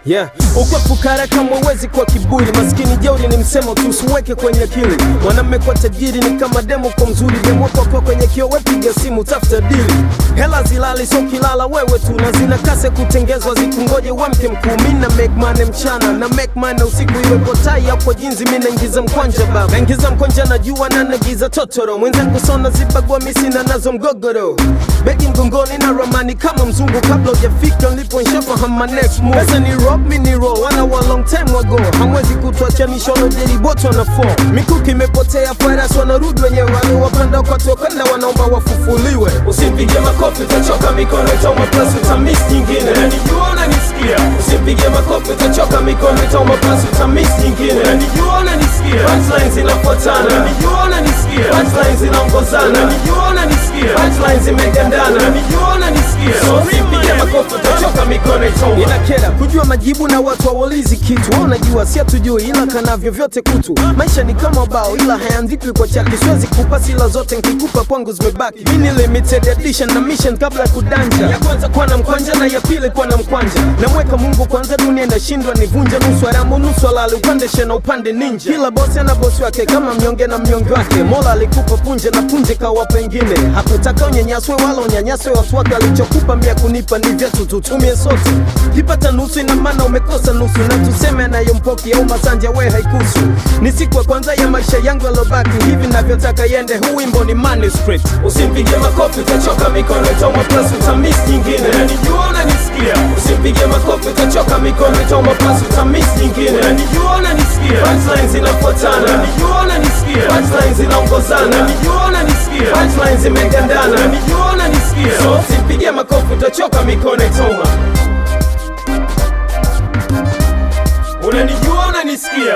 Yeah, ukwepukara kama uwezi kwa kiburi, maskini jeuri ni msemo tu, usiweke kwenye akili. Mwanamme kwa tajiri ni kama demo kwa mzuri, demo kwa kwa kwenye kio, wepiga simu tafuta dili. Hela zilali so kilala wewe tu, na zina kase kutengezwa, zikungoje wamke mkuu. Mi na make money mchana na make money usiku, iwepo tai hapo jinzi, mi naingiza mkwanja baba, naingiza mkwanja na jua na nagiza totoro, mwenzangu sona zibagwa misina nazo mgogoro, begi mgongoni na ramani kama mzungu, kabla ujafika nilipo nshafahamu my next move. Pesa ni rock, mi ni roll, wana wa long time ago, hamwezi kutuachanisha wanajeri boto wana fall. Mikuki imepotea, farasi wanarudi wenyewe, wale wapanda kwa tokanda wanaomba wafufuliwe. Usimpige makofi utachoka mikono itauma plus utamiss nyingine Unanijua unanisikia Usimpige makofi utachoka mikono itauma plus utamiss nyingine Unanijua unanisikia Punchlines zinafuatana Unanijua unanisikia Punchlines zinaongozana Unanijua unanisikia Punchlines zimegandana Unanijua unanisikia So usimpige makofi utachoka mikono itauma inakera kujua majibu na watu hawaulizi kitu wao najua si hatujui ila kanavyo vyote kutu maisha ni kama bao ila hayaandikwi kwa chaki siwezi kupa sila zote nkikupa kwangu zimebaki mi ni limited edition na mission kabla ya kudanja ya kwanza kuwa na mkwanja na ya pili kuwa na mkwanja namweka mungu kwanza dunia inashindwa nivunje nusu haramu nusu halali upande shena upande ninja kila bosi ana bosi wake kama mnyonge na mnyonge wake mola alikupa punje na punje kawa pengine hakutaka unyanyaswe wala unyanyaswe watu wake alichokupa mia kunipa ni vyetu tutumie sote kipata nusu ina maana umekosa nusu na tuseme anayompoki au masanja we haikusu ni siku ya kwanza ya maisha yangu yalobaki hivi navyotaka yende huu wimbo ni manuscript Usimpige makofi utachoka mikono itauma plus utamiss nyingine Unanijua unanisikia Usimpige makofi utachoka mikono itauma plus utamiss nyingine Unanijua unanisikia Punchlines zinafuatana Unanijua unanisikia Punchlines zinaongozana Unanijua unanisikia Punchlines zimegandana Unanijua unanisikia So usimpige makofi utachoka mikono itauma Unanijua unanisikia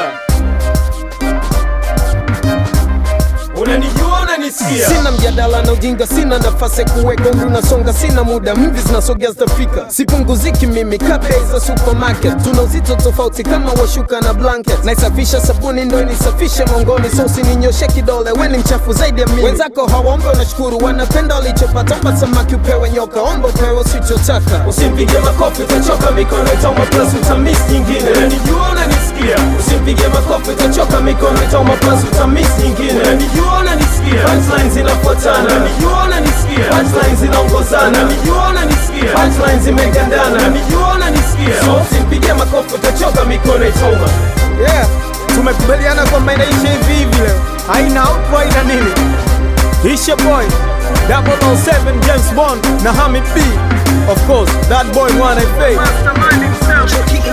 Unanijua unanisikia sina mjadala na ujinga sina nafasi ya kuweka umri unasonga sina muda mvi zinasogea zitafika sipunguziki mimi kabei za supermarket tuna uzito tofauti kama washuka na blanket naisafisha sabuni ndo inisafishe mongoni so usininyoshe kidole we ni mchafu zaidi ya mimi wenzako hawaombe unashukuru wanapenda walichopata omba samaki upewe nyoka omba upewe usichotaka Usimpige makofi utachoka mikono itauma plus utamiss nyingine Unanijua unanisikia Usimpige makofi utachoka mikono itauma plus utamiss nyingine Unanijua unanisikia Punchlines zinafuatana Unanijua unanisikia Punchlines zinaongozana Unanijua unanisikia Punchlines zimegandana Unanijua unanisikia So usimpige makofi utachoka mikono itauma yeah tumekubaliana kwamba inaisha hivi hivi leo haina outro haina nini Isha boy 007 James Bond na Hamid B of course that boy wanna fade Chucky